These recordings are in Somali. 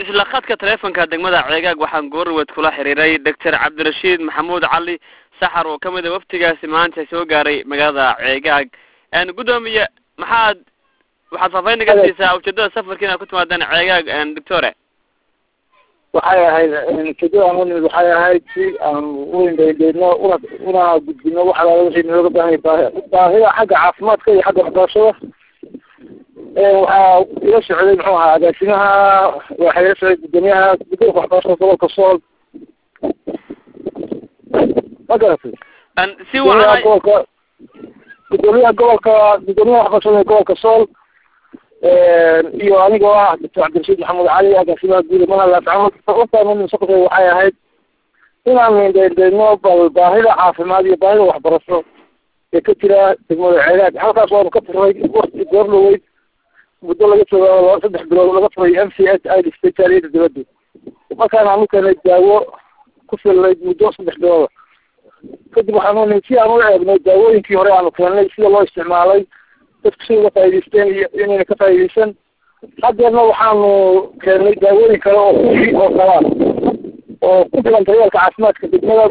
isla khadka taleefonka degmada ceegaag waxaan goorwed kula xiriiray doctor cabdirashiid maxamuud cali saxar oo kamid a waftigaasi maanta soo gaaray magaalada ceegaag guddoomiye maxaad waxaad faafeyn naga siisaa ujeedada safarka inaad ku timaadeen ceegaag doctore waxay ahayd ujeedada nimid waxay ahayd si aan uindhaydheyno una una gudbino waxa laala wixii nooga baahanya baahi baahida xagga caafimaadka iyo xagga waxbarashada waxaa ila socday muxuu ahaa agaasimaha waxaa ila socday guddoomiyaha guddoonka waxbarashada gobolka sool ma garatay si gudoomiyaha wacan gobolka gudoomiyaha gobolka gudoomiyaha waxbarashada gobolka sool iyo anigoo ah doctor cabdirashiid maxamuud cali agaasimaha guud ee manhal afcamad waxay ahayd inaan indhaindhayno bal baahida caafimaad iyo baahida waxbarasho ee ka jira degmada ceegaag halkaas waanu ka furay wakti goor dhaweyd muddo laga jooga saddex bilood laga furay m c s i dhistay jaaliyada dibadda markaan aanu keenay daawo ku fillayd muddo saddex bilooda kadib waxaanu si aan u eegnay daawooyinkii hore aanu keennay sida loo isticmaalay dadku si uga faa'idaysteen iyo inayna ka faa'iidaysan haddeerna waxaanu keennay daawooyin kale oo kuwii oo kalaa oo ku filan daryeelka caafimaadka degmada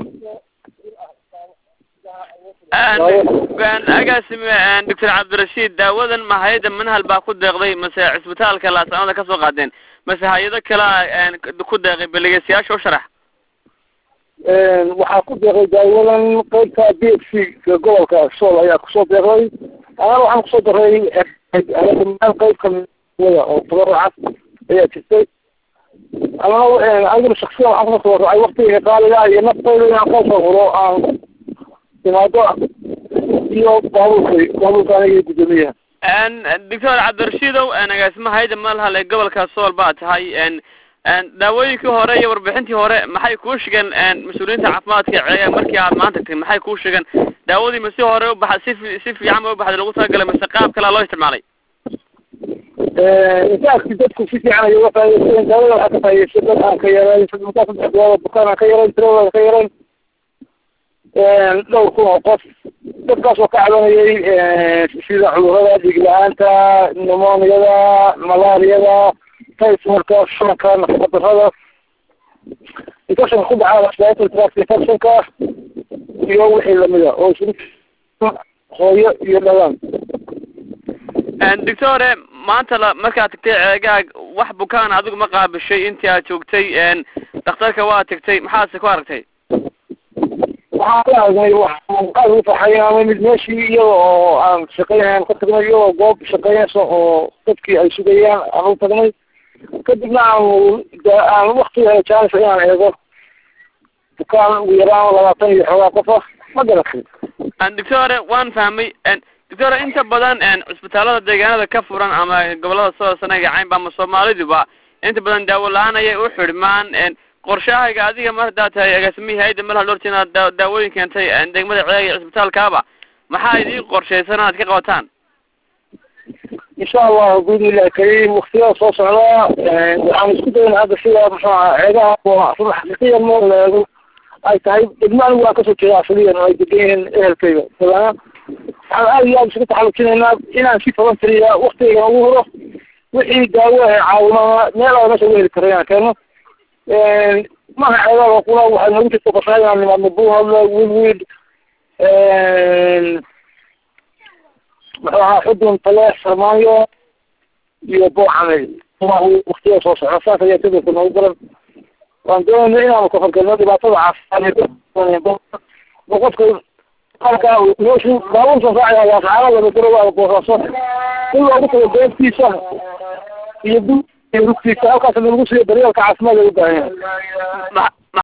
agaasime doctor cabdirashiid daawadan ma hay-adda manhal baa ku deeqday mase cisbitaalka laascamada ka soo qaadeen mase hay-ado kalea ku deeqay beligeysyaasha u sharax waxaa ku deeqay daawadan qeybta b f c gobolka sool ayaa kusoo deeqday anana waxaan kusoo daray qeyb kamida oo tabarucad ayaa jirtay anana aniguna shaksiyan waxaan kusoo tabarucay waktiga qaaliga iyo naftayda inaan kasoo huro aan imaado iyo baabuurkay baabuurka aniga iyo guddoomiyaha doctor cabdirashiidow agaasima hay-adda manhal ee gobolka sool baa tahay daawooyinkii hore iyo warbixintii hore maxay kuu shegeen mas-uuliyiinta caafimaadka ceegaag markii aad maanta tagtay maxay kuu shegeen daawadii ma si hore ubaxa si fi- si fiican ba ubaxday lagu talagalay mase qaab kalea loo isticmaalay intaasi dadku si fiican ay uga faa'idaysteen daawada waxaa ka faa'idaystay dad aan ka yarayn saddex saddex bilood bukaan aan ka yarayn tiradooda aan ka yarayn dhowr kun oo qof dadkaas oo ka cabanayay sida cudurada dhiig la-aanta pneumoniada malaariyada typhoidka shanka nafaqadarrada infectionka ku dhaca respiratory tract infectionka iyo wixii lamida oo isugu hooyo iyo dhalaan doctore maanta la markaad tagtay ceegaag wax bukaan adigu ma qaabishay intii aad joogtay dhakhtarka waa tagtay maxaase ku aragtay waxaan ka aragnay waxaan aad ugu farxay ama mid meeshii iyada oo aan shaqeynayn ka tagnay iyadoo goob shaqeynaysa oo dadkii ay sugayaan aan u tagnay kadibna aanu aan waktiga jaanis inaan eego bukaan ugu yaraan labaatan iyo xoogaa qof ah ma garatay doctore waan fahmay doctore inta badan cisbitaalada deegaanada ka furan ama gobolada soo sanaga caynba ama soomaaliduba inta badan daawo la-aan ayay u xidhmaan qorshahayga adiga mar haddaad tahay agaasimihii hay-adda malhal dhorti inaad daa daawooyin keentay degmada ceega iyo cisbitaalkaaba maxaa idii qorshaysan inaad ka qabataan insha allahu biidnillahi kariim waktiyada soo socda waxaan isku dayna hadda sida muxuu aha ceegaha run xaqiiqiyan moo leego ay tahay degmo anigu waan kasoo jeeda asaliyan oo ay degan yihiin ehelkayga dabana waxaan aad iyo aad isugu taxallujinaynaa inaan si toban tiriya waktigayga ugu huro wixii daawo ee caawinaa meel aa meesha uga heli karo inaan keeno maha ceegaga kuna waxay noogu jirta qorshaha inaan nimaadno buuhadle wilwid muxuu ahaa xudun taleex sarmaanyo iyo booxamey waktiyada soo socda saas ayaa jadalka noogu garan waan doonayna inaanu ka horgalno dhibaatada caafimaad qofka halka meeshu baabuurka raacaya waa saxaabada garowaada boosaaso in loogu tago beebtiisa iyo bu iyo rugtiisa halkaas lagu siiyo daryeelka caafimaad ay u baahan yahay